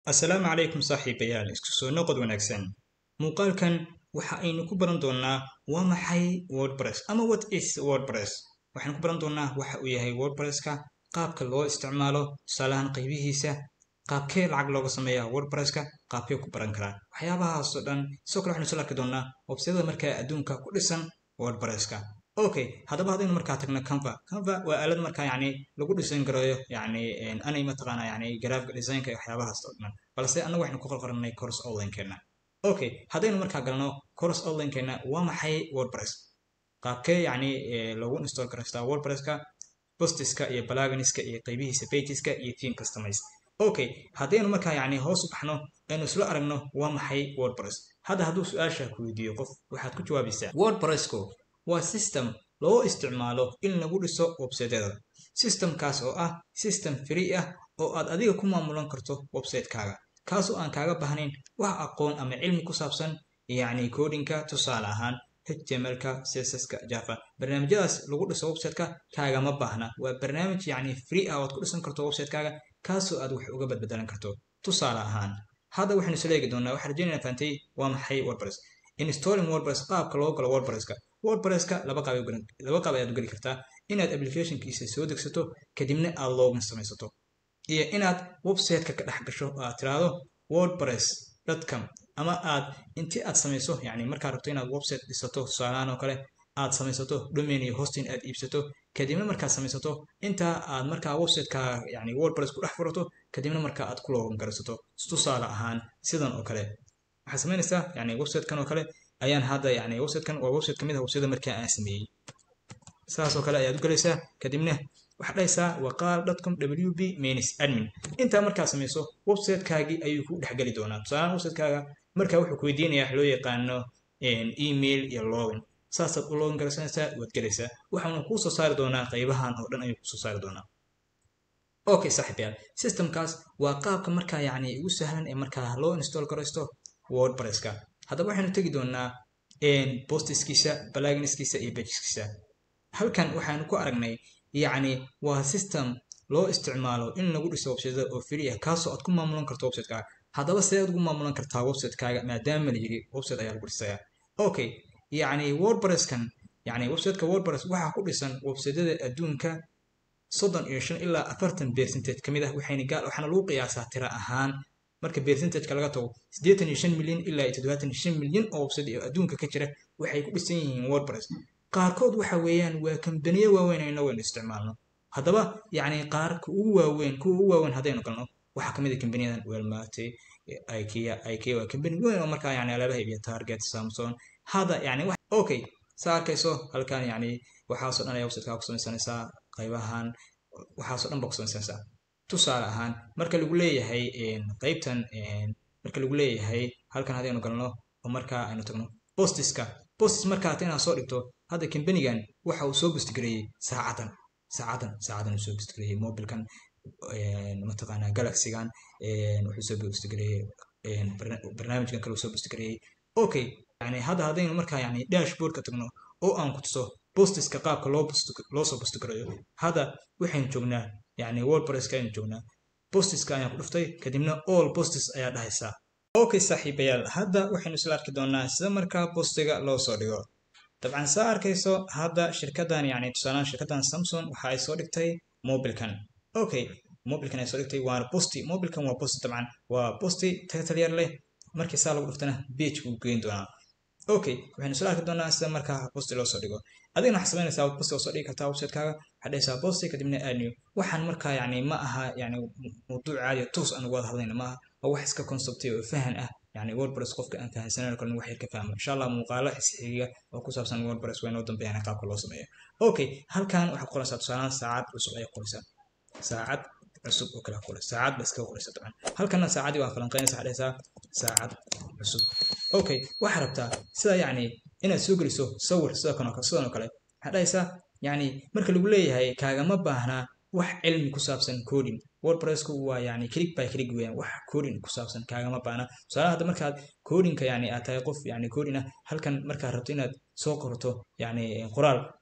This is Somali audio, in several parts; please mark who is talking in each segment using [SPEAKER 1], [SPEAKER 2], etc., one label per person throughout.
[SPEAKER 1] assalaamu calaykum saaxiibayaal isku soo noqod wanaagsan muuqaalkan waxa aynu ku baran doonaa waa maxay wordpress ama what is wordpress waxaynu ku baran doonaa waxa uu yahay wordpresska qaabka loo isticmaalo tusaalahaan qaybihiisa qaabkee lacag looga sameeya wordpresska qaabkee ku baran karaa waxyaabahaasoo dhan sidoo kale waxaynu soo arki doonaa websyada markaa adduunka ku dhisan wordpresska okay haddaba haddaynu markaa tagno canva canva waa aalad markaa yacni lagu design gareeyo yacni anay mataqaana yacni graphic designka iyo waxyaabahaas oo dhan balse annagu waxaynu ku qorqoranay course onlinekeena okay haddaynu markaa galno course onlinekeena waa maxay wordpress qaabkee yacni lagu install garaystaa wordpresska postiska iyo balaganiska iyo qaybihiisa pageska iyo theme customize okay haddaynu markaa yacni hoos u baxno aynu isla aragno waa maxay wordpress hadda hadduu su-aasha ku weydiiyo qof waxaad ku jawaabaysaa wordpressku waa system loo isticmaalo in lagu dhiso websaytyada systemkaas oo ah system free ah oo aad adiga ku maamulan karto websaytekaaga kaasoo aan kaaga baahnayn wax aqoon ama cilmi ku saabsan yacni codinka tusaale ahaan htmlka csska java barnaamijyadaas lagu dhiso websiteka kaagama baahna waa barnaamij yacni free ah oad ku dhisan karto websitekaaga kaasoo aad wax uga badbedelan karto tusaale ahaan hadda waxaynu isla eegi doonaa waxaa rajaynaya fahantay waa maxay wordpress installing wordpress qaabka loo galo wordpresska wordpresska laba qaab laba qaab ayaad u geli kartaa inaad applicationkiisa soo degsato kadibna aad login samaysato iyo inaad websiteka ka dhex gasho oo aad tiraahdo wordpress com ama aad intii aad samayso yani markaad rabto inaad website dhisato tusaalahaan oo kale aad samaysato domain iyo hosting aad iibsato kadibna markaad samaysato intaa aad markaa websiteka yani wordpress ku dhex furato kadibna markaa aad ku login garaysato tusaale ahaan sidan oo kale waxaad samaynaysaa yani websitekan oo kale ayaan hadda yani websitekan waa website kamid ah websiteda markaa aan sameeyey saas oo kale ayaad u galaysaa kadibna waxaad dhahaysaa waqaal com w b manis admin intaa markaa samayso websitekaagii ayuu ku dhexgeli doonaa tusaalahaan websitekaaga markaa wuxuu ku weydiinaya wax loo yaqaano email iyo login saasaad u login garaysanaysaa waad gelaysaa waxaana kuu soo saari doonaa qaybahan oo dhan ayuu kusoo saari doonaa okay saaxiibyaal systemkaas waa qaabka markaa yacni ugu sahlan ee markaa loo install garaysto wordpresska haddaba waxaynu tegi doonaa bostiskiisa balaginskiisa iyo bageskiisa halkan waxaanu ku aragnay yacni waa system loo isticmaalo in lagu dhiso websiteda oo free ah kaasoo aad ku maamulan karto websitekaaga haddaba see aad ugu maamulan kartaa websitekaaga maadaama la yiri website ayaa lagu dhisaya okay yacni wordpresskan yacni websiteka wordpress waxaa ku dhisan websiteda adduunka soddon iyo shan ilaa afartan percentage ka mid ah waxayna gaal waxaana lagu qiyaasaa tira ahaan marka percentageka laga tago siddeetan iyo shan milyan ilaa iyo toddobaatan iyo shan milyan oo website oo adduunka ka jira waxay ku dhisan yihiin wordpress qaarkood waxa weeyaan waa kambaniyo waaweyn ayna waynu isticmaalno haddaba yacni qaarka ugu waaweyn kuwa ugu waaweyn haddaynu galno waxaa kamid a kambaniyadan welmate ikea ikea waa kambani weyn oo markaa yani alaabaha iibiya target samson hadda yani okay saa arkayso halkan yani waxaasoo dhan ayaa websitekaa ku samaysanaysaa qaybahan waxaasoo dhan baa ku samaysanaysaa tusaale ahaan marka lagu leeyahay qaybtan marka lagu leeyahay halkan haddaynu galno oo markaa aynu tagno bostiska bostis markaa ta inaad soo dhigto hadda kambanigan waxa uu soo bustigareeyey saacadan saacadan saacadan uu soo bustigareeyey mobilkan mataqaanaa galaxygan wuxuu soo bustigareeyey barnaamijkan kale uu soo bustigareeyey okay yani hadda haddaynu markaa yani dashboardka tagno oo aan ku tuso bostiska qaabka loo loo soo bustigareeyo hadda waxaynu joognaa yani wordpresska aynu joognaa bostiska ayaan ku dhuftay kadibna all bostis ayaa dhahaysaa okay saaxiibayaal hadda waxaynu isla arki doonaa sida markaa bostiga loo soo dhigo dabcan saa arkayso hadda shirkadan yani tusaalaan shirkadan samsung waxa ay soo dhigtay mobilkan okay mobilkan ay soo dhigtay waana bosti mobilkan waa bosti dabcan waa bosti title yar leh markii saa lagu dhuftana page buu geyn doonaa okay waxaynu isla arki doonaa sida markaa bosti loo soo dhigo adigna waxaad samaynaysaa bosti oo soo dhigi kartaa websitekaaga waxaad dhahaysaa bosti kadibna aadnew waxaan markaa yani ma aha yani mawduuc caadiya toos aan uga wada hadlayna ma aha waa wax iska conceptay oo fahan ah yani wordpress qofka aan fahansanan kalin wax yar ka fahmo insha allah muuqaalo xisxiga oo ku saabsan wordpress waa inoo dambeeyaan qaabka loo sameeyo okay halkan waxaad qoraysaa tusaalaan saacad cusub ayaa qoraysaa saacad cusub oo kale qoraysa saacad ba iskaga qoraysa dabcan halkana saacadii waa falanqeynaysa waxaad dhahaysaa saacad cusub okay waxaad rabtaa sida yacni inaad soo geliso sawir sida kan sidan oo kale waxaad dhahaysaa yacni marka lagu leeyahay kaagama baahnaa wax cilmi ku saabsan coding wordpressku waa yani click by click weeyaan wax coding ku saabsan kaagama baana tusaale hadda markaad codingka yani aad tahay qof yani coding ah halkan markaad rabto inaad soo qorto yani qoraal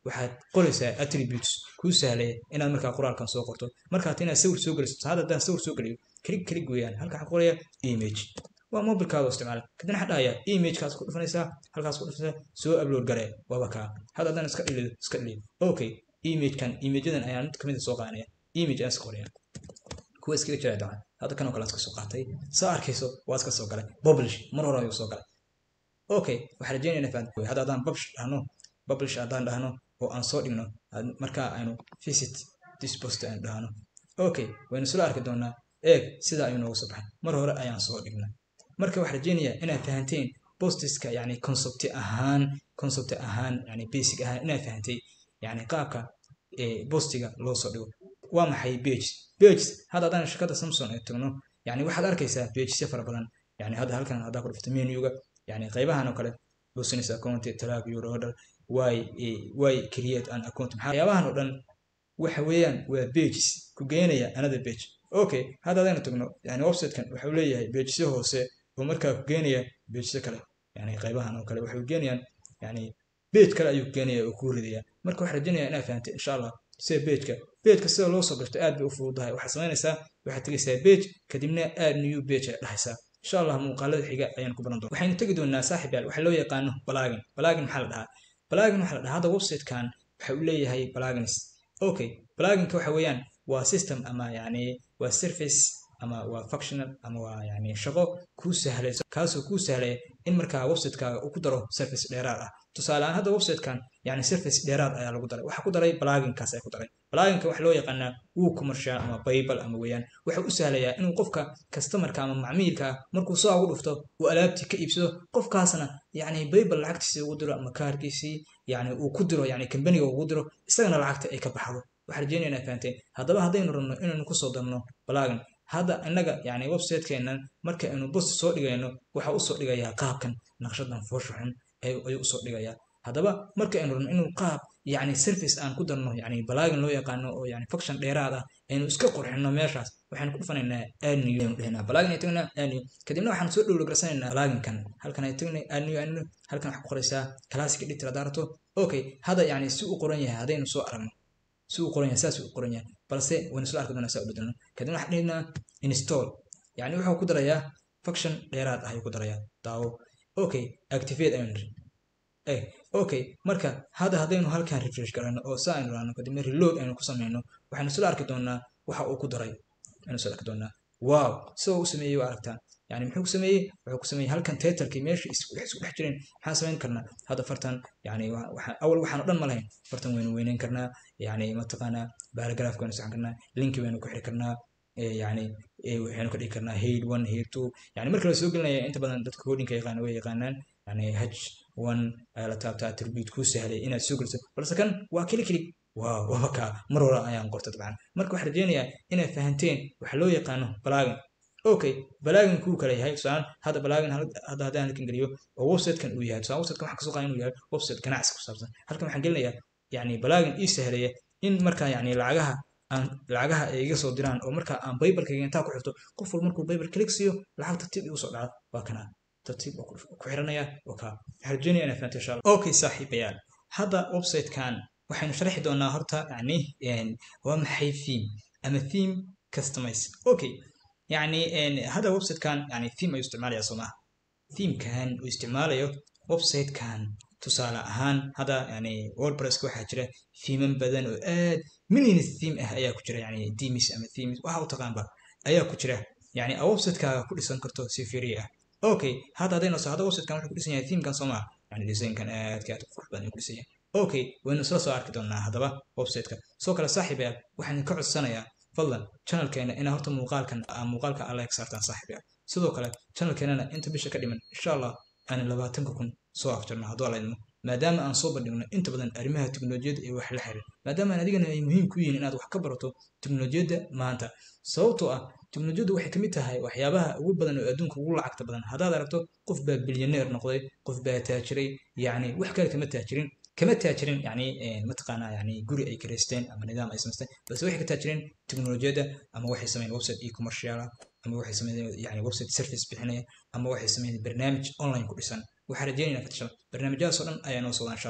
[SPEAKER 1] waxaad qoraysaa attributes kuu sahlaya inaad markaa qoraalkan soo qorto markaad inaad sawir soo geliso hadda haddaan sawir soo geliyo klig klig weeyaan halka waxaan qoraya image waa mobilkaada isticmaala kadibna waxaan dhahayaa imagekaas ku dhufanaysaa halkaas ku dhufanaysaa soo upload garee waaba kaa hadda haddaan iska dhilido iska dhilido okay imagekan imageadan ayaan mid kamid soo qaadanaya image ayaan iska qoraya kuwa iskaga jira dacan hadda kan oo kale iska soo qaatay soo arkayso waa iska soo galay publish mar hore ayuu soo galay okay waxaan rajeynaya inaa fahanto hadda haddaan publish dhahno publish haddaan dhahno oo aan soo dhigno markaa aynu visit this post aan dhahno okay waynu sula arki doonaa eeg sidaa ayuu nooga soo baxay mar hore ayaan soo dhignay marka waxaan rajeynayaa inaad fahanteen postiska yani concept ahaan concept ahaan yani basic ahaan inaad fahantay yani qaabka postiga loo soo dhigo waa maxay page pages hadda haddaan shirkadda samson ay tagno yani waxaad arkaysaa pagesya fara badan yani hadda halkan haddaa ku dhufto menuga yani qaybahan oo kale business account tag your order why why create an account maxaa qaybahan oo dhan waxa weeyaan waa pages ku geenaya another page okay hadda haddaynu tagno yani websitekan wuxuu leeyahay pagesyo hoose oo markaa ku geenaya pagesyo kale yani qaybahan oo kale waxay geenayaan yani page kale ayuu geenaya oo kuu ridaya marka waxaan rajeynaya inaad fahantay insha allah sida pageka pageka sida loo soo gashto aad bay u fududahay waxaad samaynaysaa waxaad tegaysaa page kadibna aad new page ay dhahaysaa insha allah muuqaalada xiga ayaan ku baran doona waxaynu tegi doonaa saaxib yaal waxa loo yaqaano balagin balagin maxaa la dhahaa balagin waxaa la dhahaa hadda websitekan waxa uu leeyahay balagins okay balaginka waxa weeyaan waa system ama yani waa service ama waa functional ama waa yani shaqo kuu sahlayso kaasoo kuu sahlaya in markaa websitekaaga uu ku daro service dheeraad ah tusaale ahaan hadda websitekan yani service dheeraad ayaa lagu daray waxaa ku daray balaginkaas ayaa ku daray balaginka waxa loo yaqaanaa wuu commercial ama bible ama weeyaan wuxuu u sahlayaa inuu qofka customerka ama macmiilka ah markuu soo ugu dhufto uu alaabtii ka iibsado qofkaasna yani bible lacagtiisii ugu diro ama kaarkiisii yani uu ku diro yani kambaniga ugu diro isagana lacagta ay ka baxdo waxaan rajeynaya inaad fahanteen haddaba haddaynu rabno inaynu kusoo darno balagin hadda innaga yani websitekeenan marka aynu bost soo dhigayno waxa usoo dhigayaa qaabkan naqshadan foosha xun ayuu usoo dhigayaa haddaba marka aynu rabno inuu qaab yani service aan ku darno yani balagin loo yaqaano oo yani function dheeraad ah aynu iska qurxino meeshaas waxaynu ku dhufanaynaa anew aynu dhehnaa balagin ay tagnaa anew kadibna waxaan soo dhowlogaraysanaynaa balaginkan halkan ay tagnay anew anew halkan waxaa ku qoraysaa classic editor haddaa rabto okay hadda yani si u qoran yahay haddaynu soo aragno si uu qoran yahay saas uu qoran yahay balse waynu isla arki doonaa saa u bedelno kadibna waxaan dhihnaa install yani wuxuu ku darayaa function dheeraad ah ayuu ku darayaa daawo okay activate aynu niri eh okay marka hadda haddaynu halkan refresh garayno oo saa aynu raano kadibna reload aynu ku samayno waxaynu isla arki doonaa waxa uu ku daray aynu isla arki doonaa wow sida u sameeyey waa aragtaan yani muxuu ku sameeyey wuxuu ku sameeyey halkan titlekii meesha isku dhex jireen maxaan samayn karnaa hadda fartan yani awal waxaan o dhan ma lahayn fartan waynu weyneyn karnaa yani mataqaanaa paragraph waynu saxan karnaa linki waynu ku xiri karnaa yani waxaynu ka dhigi karnaa head one head two yani marka la soo gelinaya inta badan dadka codinka yaqaana way yaqaanaan yani h one ayaa la taabtaa attribute kuu sahlay inaad soo geliso balse kan waa kili kili waaw waaba kaa mar hore ayaan qorta dabcan marka waxaan rajeynayaa inaad fahanteen waxa loo yaqaano balagin okay balagin kuu kala yahay tusaalan hadda balagin hadda haddaan halkan geliyo oo websitekan uu yahay tusaalan websitekan waxaan kasoo qaada inuu yahay website ganacsi ku saabsan halkan waxaan gelinayaa yani balagin ii sahlaya in markaa yani lacagaha aan lacagaha ay iga soo diraan oo markaa aan baybalkayga intaa ku xirto qof walba markuu baybal kalik siiyo lacag tartiib igu soo dhaca waa kanaa tartiib ku xiranaya waa kaa waxaan rajeynaya inaa fahanto insha allah okay saaxiibayaal hadda websitekan waxaynu sharxi doonaa horta yani waa maxay theme ama theme customize okay يعني هذا ويب سايت كان يعني ثيم يستعمل يا صناعة ثيم كان ويستعماله ويب سايت كان تصال أهان هذا يعني ووردبريس كو حاجرة ثيم بدن وآد من الثيم أه أيا كجرة يعني ديميس أما ثيمس وهاو تقان با أيا كجرة يعني ويب سايت كا كل سن كرتو سيفيريا أوكي هذا هذا نص هذا ويب سايت كان كل سن يعني ثيم كان صناعة يعني ديزاين كان آد كاتب قرب بدن كل سن أوكي وإنه سلا سو أركي دونا هذا با ويب سايت كا سو كلا صاحب وحن كعد سنة يا fadlan channelkeena inaa horta muuqaalkan muuqaalka alla eg saartaan saaxiib ah sidoo kale channelkeenana inta bisha ka dhiman insha allah aan labaatanka kun soo afjarno hadduu alla idmo maadaama aan soo bandhigno inta badan arrimaha teknolojiyadda ee wax la xiriir maadaama aan adigana ay muhiim ku yihiin inaad wax ka barato teknolojiyadda maanta sababtoo ah teknolojiyaddu waxay kamid tahay waxyaabaha ugu badan oo adduunka ugu lacagta badan haddaad aragto qof baa bilyaneer noqday qof baa taajiray yacni wax kale kama taajirin kama taajirin yani mataqaanaa yani guri ay karaysteen ama nidaam ay samaysteen balse waxay ka taajireen teknolojiyadda ama waxay sameeyeen website e-commercial ama waxay sameeyeen yani website service bixinaya ama waxay sameeyeen barnaamij online ku dhisan waxaan rajeynayna fatishan barnaamijyadaas oo dhan ayaa noo socdaa insha allah daalan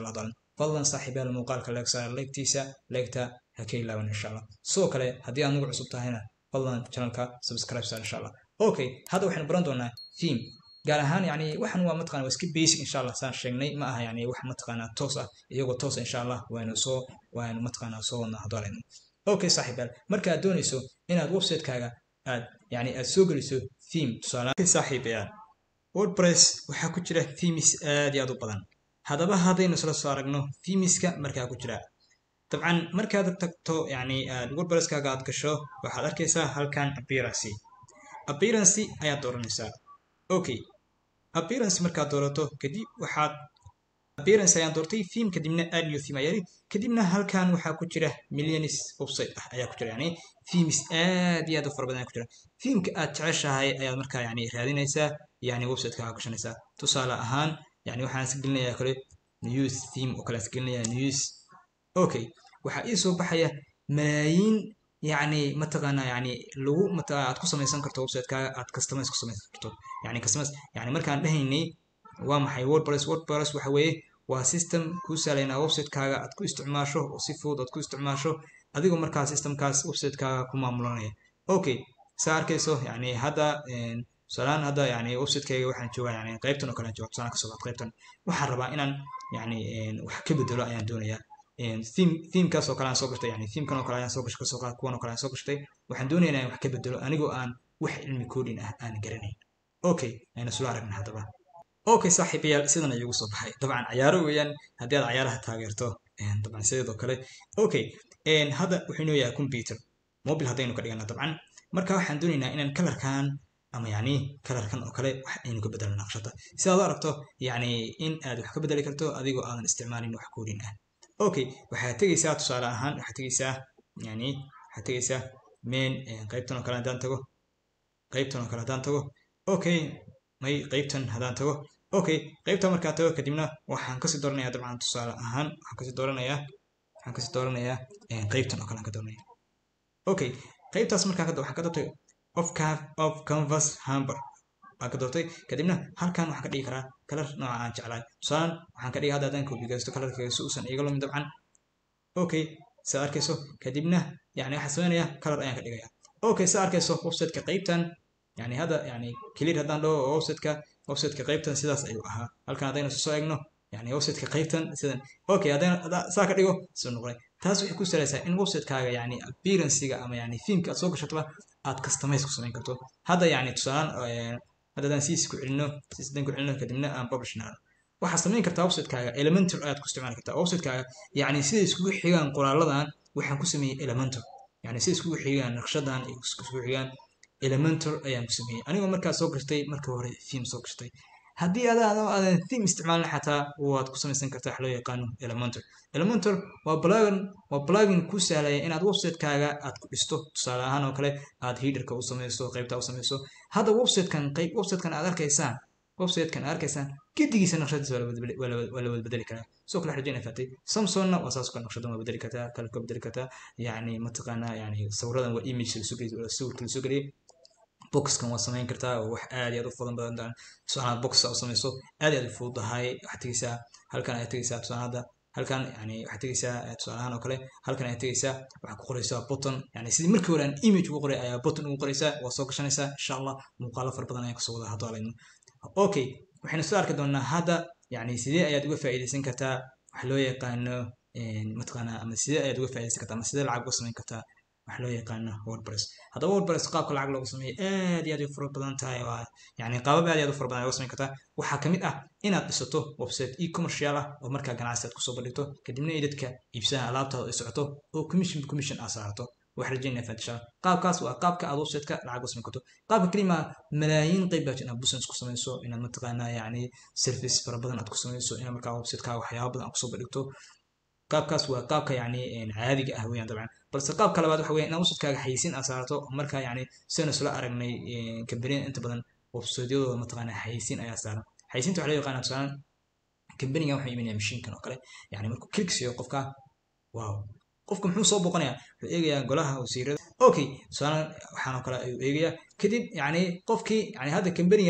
[SPEAKER 1] fadlan saaxiibayaal muuqaalka leegsaa leegtiisa leegta ha ka ilaaban insha allah sidoo kale haddii aad nagu cusub tahayna fadlan channelka subscribe saa insha allah okay hadda waxaynu baran doonaa theme gaar ahaan yani waxan waa mataqana waa iska basic insha allah saan sheegnay ma aha yani wax mataqana toos ah iyagoo toos insha allah waanu soo waanu mataqana soo wadnaa hadaalayno okay saaxiibayaal marka aad doonayso inaad website-kaaga aad yani aad soo geliso theme tusaale okay, saaxiibayaal wordpress waxaa ku jira themes aad iyo aad u badan haddaba haddaynu isla soo aragno themeska markaa ku jira dabcan markaad tagto yani aad wordpresskaaga aad gasho waxaad arkaysaa halkan appearance appearance ayaad dooranaysaa okay appearance markaad doorato kadib waxaad appearance ayaan doortay theme kadibna add new theme ayaa kadibna halkan waxaa ku jira millions website ah ayaa ku jira yani themes aad iyo aad u fara badan ayaa ku jira themeka aad jeceshahay ayaad markaa yani raadinaysaa yani websiteka gashanaysaa tusaale ahaan yani waxaan is gelinayaa kale news theme oo kale is gelinayaa news okay waxaa ii soo baxaya malaayiin yani mataqaana yani lagu mataqana aad ku samaysan karto websitekaga aad customize ku samaysan karto yani customize yani markaan dhahaynay waa maxay wordpress wordpress waxa weeye waa system kuu sahlaynaa websitekaaga aad ku isticmaasho oo si fudud aad ku isticmaasho adigoo markaa systemkaas websitekaaga ku maamulanaya okay saa arkayso yani hadda tusaalahaan hadda yani websitekayga waxaan joogaa yani qaybtan oo kale aan jooga tusaale kasoo qaad qaybtan waxaan rabaa inaan yani wax ka bedelo ayaan doonayaa theme themekaas oo kale aan soo gashtay yani themekan oo kale ayaan soo gashay kasoo qaad kuwan oo kale aan soo gashtay waxaan doonayaa inaan wax ka bedelo anigoo aan wax cilmi coding ah aan garanayn okay aynu isla aragna haddaba okay saaxiibayaal sidan ayuu soo baxay dabcan cayaaro weeyaan haddii aad cayaaraha taageerto dabcan sideedoo kale okay hadda wuxuu inoo yahay computer mobile haddaynu ka dhigana dabcan marka waxaan doonaynaa inaan kalarkan ama yani kalarkan oo kale wax aynu ka bedelno naqshada si aad u aragto yani in aad wax ka bedeli karto adigoo aadan isticmaalin wax koodin ah okay waxaad tegeysaa tusaale ahaan waxaad tegeysaa yani waxaad tegeysaa main qaybtan oo kale haddaan tago qaybtan oo kale haddaan tago okay may qaybtan haddaan tago okay qaybtan markaan tago kadibna waxaan kasii dooranayaa dabcan tusaale ahaan waxaan kasii dooranayaa waxaan kasii dooranayaa qaybtan oo kale aan ka dooranaya okay qaybtaas markaan waxaan ka doortay of of canvas hamber waan ka doortay kadibna halkan waxaan ka dhigi karaa kalar nooca aan jeclahay tusaalan waxaan ka dhigi hadda haddaan copy gaysto kalarkayga si uusan iga lumin dabcan okay saa arkayso kadibna yani waxaan sameynaya kalar ayaan ka dhigaya okay saa arkayso websiteka qaybtan yani hadda yani clear haddaan dhaho oo websiteka websiteka qaybtan sidaas ayuu ahaa halkan haddaynu soo eegno yani websiteka qaybtan sidan okay haddayna saa ka dhigo soo noqonay taas waxay ku salaysaa in websitekaaga yani appearancega ama yani themeka aad soo gashataba aad customize ku samayn karto hadda yani tusaalaan hadda haddaan siis ku celino siis haddaan ku celino kadibna aan publish nahno waxaad samayn kartaa websitekaaga elementor ayaad ku isticmaali kartaa websitekaaga yani siday iskugu xigaan qoraaladan waxaan ku sameeyey elementor yani siday iskugu xigaan naqshadan iskugu xigaan elementor ayaan ku sameeyey anigoo markaa soo gashtay markii hore theme soo gashtay haddii adaado aadan theme isticmaalin xataa waad ku samaysan kartaa wax loo yaqaano elementor elementor waa plugin waa plugin ku sahlaya inaad websitekaaga aad ku dhisto tusaale ahaan oo kale aad headerka u samayso qaybta u samayso hadda websitekan qayb websitekan aad arkaysaan websitekan aad arkaysaan gedigiisa naqshadiisa waa la wada bedeli karaa soo kale rajayna faatay samsonna waa saas kale naqshadan waa bedeli kartaa kale ka bedeli kartaa yani mataqaanaa yani sawiradan waa image lasoo geliyay sawirka lasoo geliyay boxkan waa samayn kartaa oo wax aad iyo aad u fudud badan tusaalaha boxa u samayso aad iyo aad u fududahay waxaad tegeysaa halkan ayaad tegeysaa tusaalaha halkan yani waxaad tegeysaa tusaalahaan oo kale halkan ayaad tegeysaa waxaad ku qoraysaa button yani sidii markii hore aan image ugu qoray ayaa button ugu qoraysaa waa soo gashanaysaa insha allah muuqaalo fara badan ayaan kasoo wada haddo alayno okay waxaynu soo arki doonaa hadda yani sidee ayaad uga faa'iidaysan kartaa wax loo yaqaano mataqaanaa ama sidee ayaad uga faa'iidaysan kartaa ama sidee lacag uga samayn kartaa wax loo yaqaano wordpress haddaba wordpress qaabka lacag loogu sameeyo aad iyo aad u fara badan tahay waa yani qaabab aad iyo aad u fara badan looga samayn kartaa waxaa kamid ah inaad dhisato website e-commercial ah oo markaa ganacsi aad kusoo bandhigto kadibna ay dadka iibsadaan alaabtaada ay socoto oo commission commission aad saarto wax rajaynaya fatisha qaabkaas waa qaabka aad websiteka lacag u samayn karto qaabka kelima malaayiin qayb baa inaad business ku samayso inaad mataqaanaa yani service fara badan aad ku samayso inaad markaa websiteka waxyaaba badan aad kusoo bandhigto qaabkaas waa qaabka yani caadiga ah weeyaan dabcan balse qaabka labaad waxa weya inaad websitekaaga xayisiin aad saarto markaa yani sidaynu isla aragnay kambaniyada inta badan websiteyadooda mataqaanaa xayisiin ayaa saaran xayisiinta waxa loo yaqaana tusaalan kambanigan waxuu imanaya mashiinkan oo kale yani markuu klik siiyo qofka wow qofka muxuu soo booqanayaa wuxuu eegayaa golaha wasiirada okay tusaalan waxaan oo kale ayuu eegayaa kadib yani qofkii yani hadda kambanigan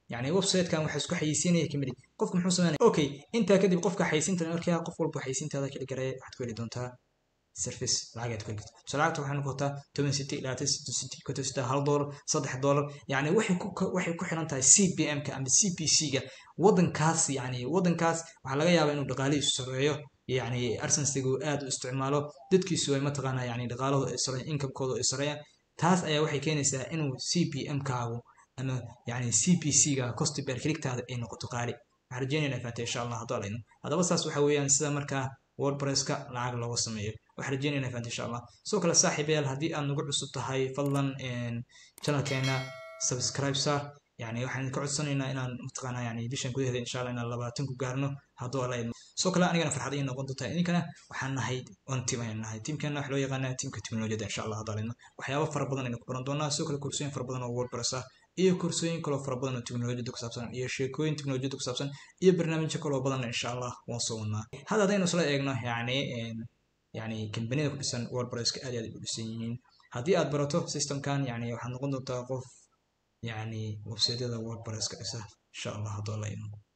[SPEAKER 1] يعني website-kan waxaa isku xayeysiinaya kamid qofka muxuu sameynaya okay intaa kadib qofka xayeysiinta markaa qof walba xayeysiintaada kala garaya waxaad ku heli doontaa service lacagaad ku heli kartaa so lacagta waxay noqotaa toban city labaatan city city konton city hal dollar saddex dollar yani waxay ku waxay ku xiran tahay cpm ka ama cpc ga waddankaas yani waddankaas waxaa laga yaabaa inuu dhaqaalihiisu sareeyo yani arsensigu aad u isticmaalo dadkiisu ay mataqaanaa yani dhaqaaladu ay sareeyaan incomekooda ay sareeyaan taas ayaa waxay keenaysaa inuu cpm kaagu ama yani cpc ga cost per clicktaada ay noqoto qaali waxaan rajeynayna faata insha allah hadduu alayno haddaba saas waxa weeyaan sida markaa wordpresska lacag looga sameeyo waxaan rajeynayna faanta insha allah sidoo kale saaxiibayaal haddii aad nagu cusub tahay fadlan channelkeena subscribe saar yani waxaan ka codsanaynaa inaan mataqaanaa yani bishan gudaheeda insha allah inaan labaatan ku gaarno hadduu alla idmo sidoo kale anigana farxad ii noqon doontaa idinkana waxaan nahay on team ayaan nahay teamkeena waxa loo yaqaanaa teamka teknolojiyadda insha allah hadduu alla idmo waxyaabo fara badan aynu ku baran doonaa sidoo kale koorsooyin fara badan oo wordpress ah iyo koorsooyin kaloo fara badan oo teknolojiyadda ku saabsan iyo sheekooyin teknolojiyadda ku saabsan iyo barnaamijyo kaloo badan insha allah waan soo wadnaa hadda haddaynu isla eegno yani yani kambaniyada ku dhisan wordpresska aad iyo aad u dhisan yihiin haddii aad barato systemkan yani waxaad noqon doontaa qof yani websiteyada wordpresska dhisa insha allah hadduu alla idmo